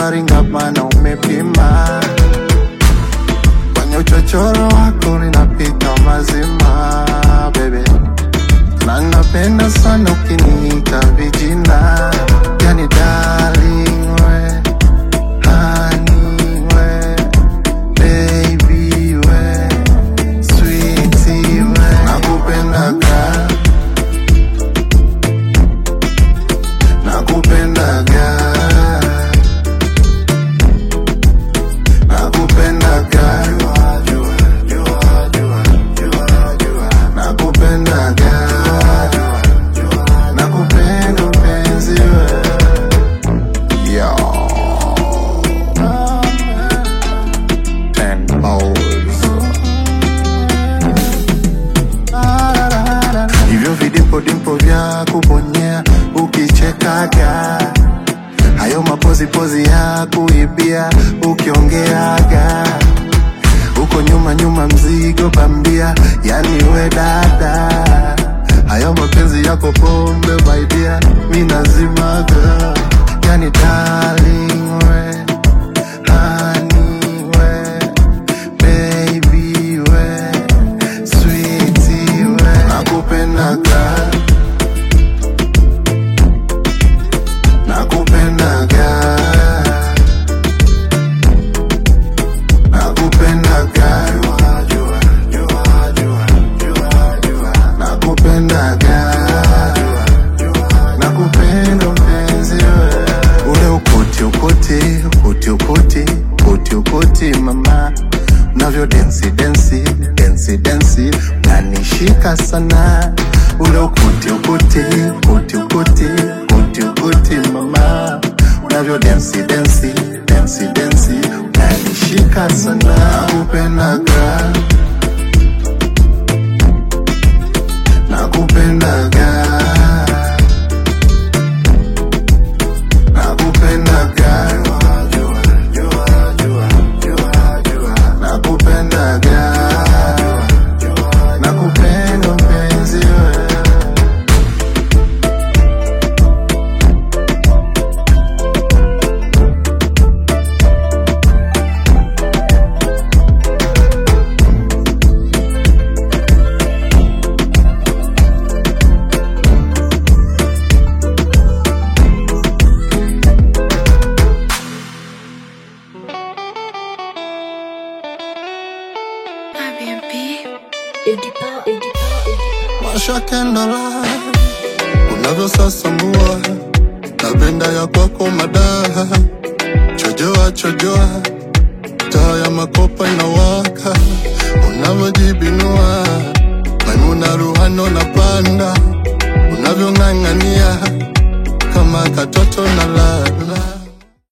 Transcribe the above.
unaringa mana umepima kwenye uchochoro wako ninapita mazima bebe na napenda sana ukiniita vijina yani darling we honey we baby we sweetie we nakupendaga nakupendaga nakupendaga nakupendaga nakupenda mpenzi we Yo. Ten balls. hivyo vidimpo dimpo vya kubonyea ukichekaga hayo mapozipozi ya kuibia ukiongeaga uko nyuma nyuma mzigo bambia yani we dada hayo mapenzi yako pombe maidia mi nazimaga yani darling we honey we baby we sweetie we nakupendaga nakupendaga nakupendaga nakupendaga nakupenda mpenzi we ule ukoti ukoti ukoti ukoti ukoti ukoti mama unavyo densi densi densi densi unanishika sana ule ukoti ukoti ukoti ukoti ukoti ukoti mama unavyo densi densi densi densi unanishika sana nakupendaga nakupendaga nakupendaga nakupendaga nakupenda mpenzi we mashakendala unavyosasambua napenda ya kwako madaha chojoa chojoa taa ya makopa inawaka unavyojibinua maimuna ruhano na panda unavyong'ang'ania kama katoto na lala